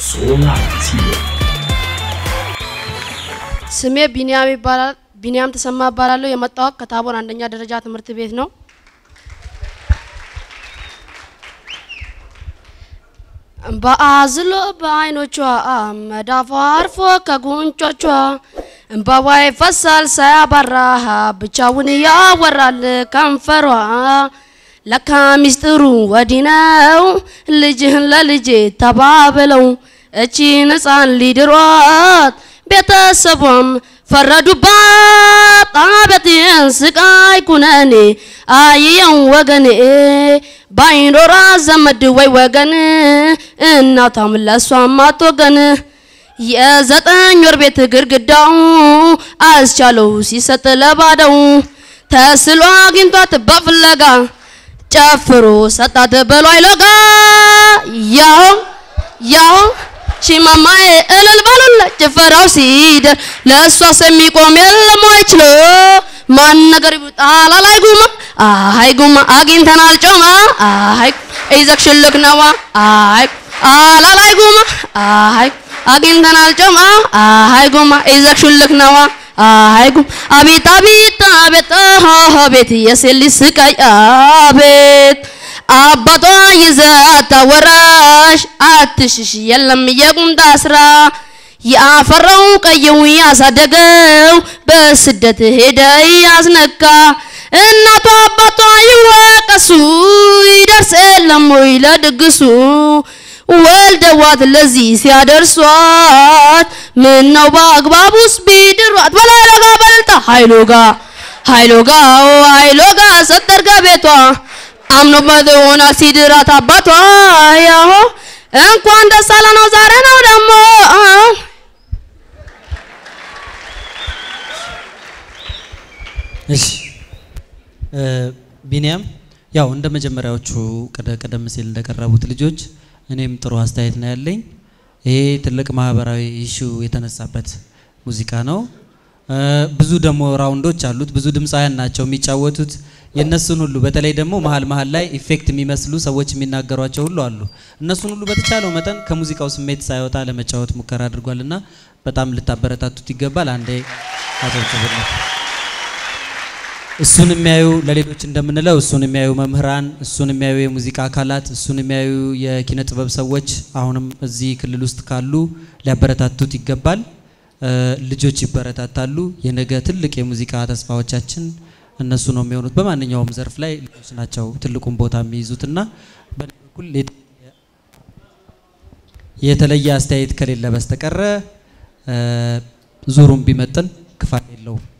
Solar TV. ስሜ ቢኒያም ይባላል። ቢኒያም ተሰማ እባላለሁ። የመጣሁት ከታቦር አንደኛ ደረጃ ትምህርት ቤት ነው። በአዝሎ በአይኖቿ መዳፏ አርፎ ከጉንጮቿ እንባዋ ይፈሳል ሳያባራ ብቻውን ያወራል ከንፈሯ። ለካ ሚስጥሩ ወዲህ ነው ልጅህን ለልጄ ተባብለው እቺን ሕፃን ሊድሯት ቤተሰቧም ፈረዱባት። አቤቴን ስቃይ ኩነኔ አየው ወገኔ ባይኖራ ዘመድ ወይ ወገን እናቷም ለሷም አትወገን። የዘጠኝ ወር ቤት ግድግዳው አስቻለው ሲሰጥ ለባደው ተስሎ አግኝቷት በፍለጋ ጨፍሮ ሰጣት በሎ አይሎጋ ያው ያው ሺማማዬ እልል በሉለ ጭፈራው ሲደር ለእሷስ የሚቆም የለም ወይ ችሎ ማን ነገር ይጣላ ላይ ጉማ አይ ጉማ አግኝተናል ጮማ አይ ይዘክ ሽልክ ነዋ አይ አላ ላይ ጉማ አይ አግኝተናል ጮማ አይ ጉማ ይዘክ ሽልክ ነዋ አይ ጉማ አቤት አቤት አቤት አቤት የሴት ልጅ ስቃይ አቤት አባቷ ይዘት አወራሽ አትሽሽ የለም የቁምጣ ስራ ያፈራው ቀየው ያሳደገው በስደት ሄደ ያዝነካ እናቷ አባቷ ይወቀሱ ይደርስ የለም ወይ ለድግሱ ወልደዋት ለዚህ ሲያደርሷት ምን ነው በአግባቡስ ቢድሯት በላረጋ በልጣ ኃይሎጋ ኃይሎጋ ኃይሎጋ ሰጠርጋ ቤቷ አምኖበት ሆና ሲድራት አባቷ ያሆ እንኳን ደስ አለ ነው ዛሬ ነው ደግሞ እሺ ቢኒያም ያው እንደ መጀመሪያዎቹ ቀደ- ቀደም ሲል እንደቀረቡት ልጆች እኔም ጥሩ አስተያየት ነው ያለኝ። ይሄ ትልቅ ማህበራዊ ኢሹ የተነሳበት ሙዚቃ ነው። እ፣ ብዙ ደግሞ ራውንዶች አሉት። ብዙ ድምፃውያን ናቸው የሚጫወቱት። የእነሱን ሁሉ በተለይ ደግሞ መሀል መሀል ላይ ኢፌክት የሚመስሉ ሰዎች የሚናገሯቸው ሁሉ አሉ። እነሱን ሁሉ በተቻለው መጠን ከሙዚቃው ስሜት ሳይወጣ ለመጫወት ሙከራ አድርጓልና በጣም ልታበረታቱት ይገባል። አንዴ አጨብጭቡለት። እሱን የሚያዩ ለሌሎች እንደምንለው እሱን የሚያዩ መምህራን፣ እሱን የሚያዩ የሙዚቃ አካላት፣ እሱን የሚያዩ የኪነ ጥበብ ሰዎች አሁንም እዚህ ክልል ውስጥ ካሉ ሊያበረታቱት ይገባል። እ፣ ልጆች ይበረታታሉ። የነገ ትልቅ የሙዚቃ ተስፋዎቻችን እነሱ ነው የሚሆኑት። በማንኛውም ዘርፍ ላይ ልጆች ናቸው ትልቁን ቦታ የሚይዙትና በእኔ በኩል የተ- የተለየ አስተያየት ከሌለ በስተቀረ እ፣ ዙሩን ቢመጥን ክፋት የለውም።